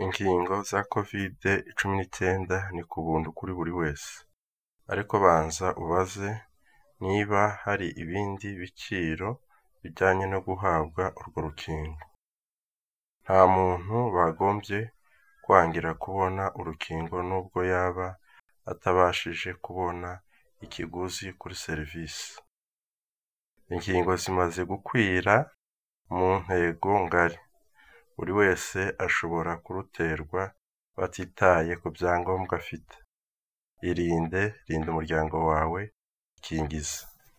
Inkingo za kovide cumi n'icyenda ni ku buntu kuri buri wese, ariko banza ubaze niba hari ibindi biciro bijyanye no guhabwa urwo rukingo, nta muntu bagombye kwangira kubona urukingo nubwo yaba atabashije kubona ikiguzi kuri serivisi, inkingo zimaze gukwira mu ntego ngari, buri wese ashobora kuruterwa batitaye ku byangombwa afite, irinde, rinda umuryango wawe, ikingize.